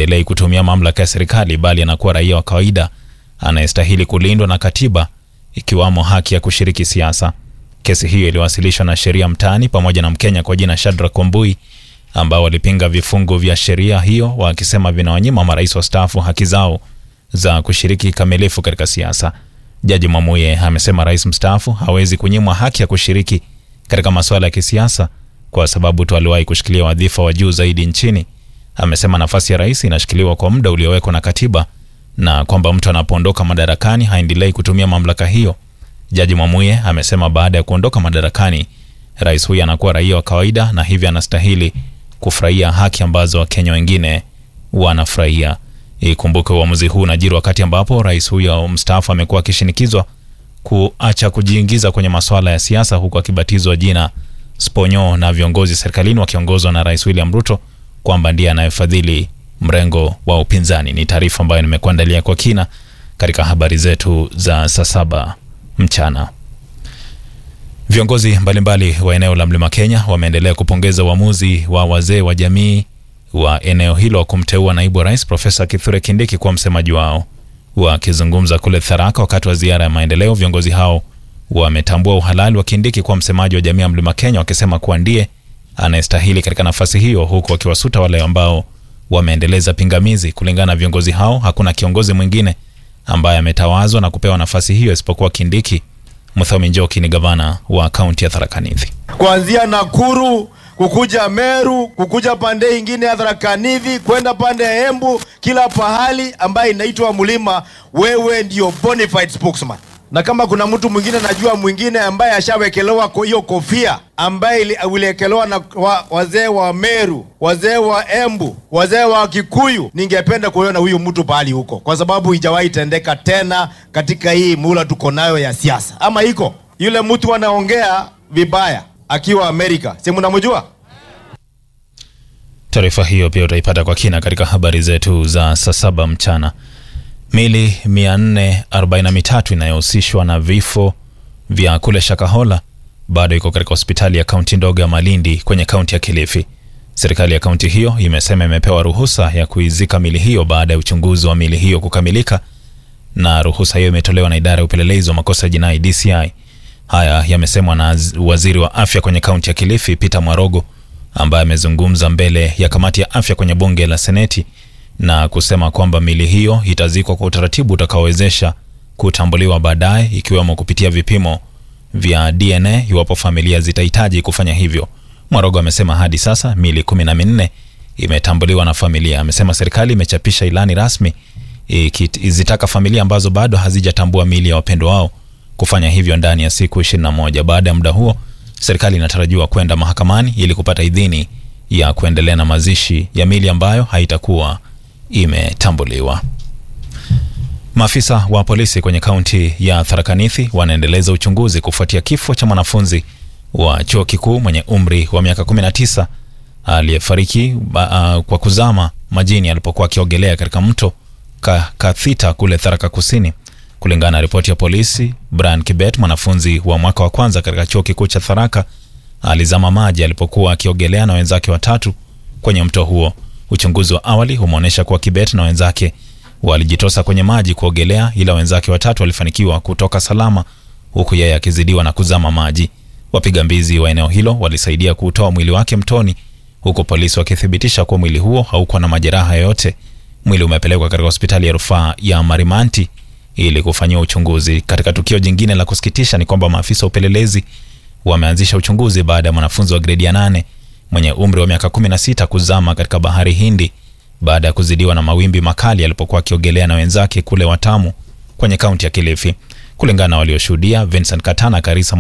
haendelei kutumia mamlaka ya serikali bali anakuwa raia wa kawaida anayestahili kulindwa na katiba ikiwamo haki ya kushiriki siasa. Kesi hiyo iliwasilishwa na sheria mtaani pamoja na Mkenya kwa jina Shadrack Wambui ambao walipinga vifungu vya sheria hiyo wakisema vinawanyima marais wastaafu haki zao za kushiriki kikamilifu katika siasa. Jaji Mwamuye amesema rais mstaafu hawezi kunyimwa haki ya kushiriki katika masuala ya kisiasa kwa sababu tu aliwahi kushikilia wadhifa wa juu zaidi nchini. Amesema nafasi ya rais inashikiliwa kwa muda uliowekwa na katiba na kwamba mtu anapoondoka madarakani haendelei kutumia mamlaka hiyo. Jaji Mwamuye amesema baada ya kuondoka madarakani, rais huyu anakuwa raia wa kawaida na hivyo anastahili kufurahia haki ambazo Wakenya wengine wanafurahia. Ikumbuke uamuzi huu unajiri wakati ambapo rais huyo mstaafu amekuwa akishinikizwa kuacha kujiingiza kwenye masuala ya siasa, huku akibatizwa jina Sponyo na viongozi serikalini wakiongozwa na Rais William Ruto kwamba ndiye anayefadhili mrengo wa upinzani. Ni taarifa ambayo nimekuandalia kwa kina katika habari zetu za saa saba mchana. Viongozi mbalimbali wa eneo la Mlima Kenya wameendelea kupongeza uamuzi wa wazee wa jamii wa eneo hilo kumteua naibu wa rais Profesa Kithure Kindiki kuwa msemaji wao. Wakizungumza kule Tharaka wakati wa ziara ya maendeleo, viongozi hao wametambua uhalali wa Kindiki kuwa msemaji wa jamii ya Mlima Kenya, wakisema kuwa ndiye anayestahili katika nafasi hiyo, huku wakiwasuta wale ambao wameendeleza pingamizi. Kulingana na viongozi hao, hakuna kiongozi mwingine ambaye ametawazwa na kupewa nafasi hiyo isipokuwa Kindiki. Muthomi Njoki ni gavana wa kaunti ya Tharaka Nithi. kuanzia Nakuru kukuja Meru kukuja pande ingine ya Tharaka Nithi kwenda pande ya Embu, kila pahali ambaye inaitwa mlima, wewe ndio bona fide spokesman. Na kama kuna mtu mwingine najua mwingine ambaye ashawekelewa kwa hiyo kofia ambaye ili- uliwekelewa na wa, wazee wa Meru, wazee wa Embu, wazee wa Kikuyu, ningependa kuona huyu mtu pahali huko, kwa sababu ijawahi tendeka tena katika hii mula tuko nayo ya siasa. Ama iko yule mtu anaongea vibaya akiwa Amerika, si mnamjua? Taarifa hiyo pia utaipata kwa kina katika habari zetu za saa saba mchana. Mili 443 inayohusishwa na vifo vya kule Shakahola bado iko katika hospitali ya kaunti ndogo ya Malindi kwenye kaunti ya Kilifi. Serikali ya kaunti hiyo imesema imepewa ruhusa ya kuizika mili hiyo baada ya uchunguzi wa mili hiyo kukamilika, na ruhusa hiyo imetolewa na idara ya upelelezi wa makosa ya jinai DCI. Haya yamesemwa na z- waziri wa afya kwenye kaunti ya Kilifi Peter Mwarogo ambaye amezungumza mbele ya kamati ya afya kwenye bunge la Seneti na kusema kwamba mili hiyo itazikwa kwa utaratibu utakaowezesha kutambuliwa baadaye ikiwemo kupitia vipimo vya DNA iwapo familia zitahitaji kufanya hivyo. Mwarogo amesema hadi sasa mili kumi na minne imetambuliwa na familia. Amesema serikali imechapisha ilani rasmi ikizitaka familia ambazo bado hazijatambua mili ya wapendwa wao kufanya hivyo ndani ya siku 21. Baada ya muda huo, serikali inatarajiwa kwenda mahakamani ili kupata idhini ya kuendelea na mazishi ya mili ambayo haitakuwa imetambuliwa. Maafisa wa polisi kwenye kaunti ya Tharaka Nithi wanaendeleza uchunguzi kufuatia kifo cha mwanafunzi wa chuo kikuu mwenye umri wa miaka 19 aliyefariki ba- uh, kwa kuzama majini alipokuwa akiogelea katika mto Ka- Kathita kule Tharaka Kusini. Kulingana na ripoti ya polisi, Brian Kibet, mwanafunzi wa mwaka wa kwanza katika chuo kikuu cha Tharaka, alizama maji alipokuwa akiogelea na wenzake watatu kwenye mto huo. Uchunguzi wa awali umeonyesha kuwa Kibet na wenzake walijitosa kwenye maji kuogelea, ila wenzake watatu walifanikiwa kutoka salama, huku yeye akizidiwa na kuzama maji. Wapiga mbizi wa eneo hilo walisaidia kuutoa mwili wake mtoni, huku polisi wakithibitisha kuwa mwili huo haukuwa na majeraha yoyote. Mwili umepelekwa katika hospitali ya rufaa ya Marimanti ili kufanyiwa uchunguzi. Katika tukio jingine la kusikitisha ni kwamba maafisa wa upelelezi wameanzisha uchunguzi baada ya mwanafunzi wa gredi ya nane mwenye umri wa miaka 16 kuzama katika bahari Hindi baada ya kuzidiwa na mawimbi makali alipokuwa akiogelea na wenzake kule Watamu kwenye kaunti ya Kilifi. Kulingana na walioshuhudia, Vincent Katana Karisa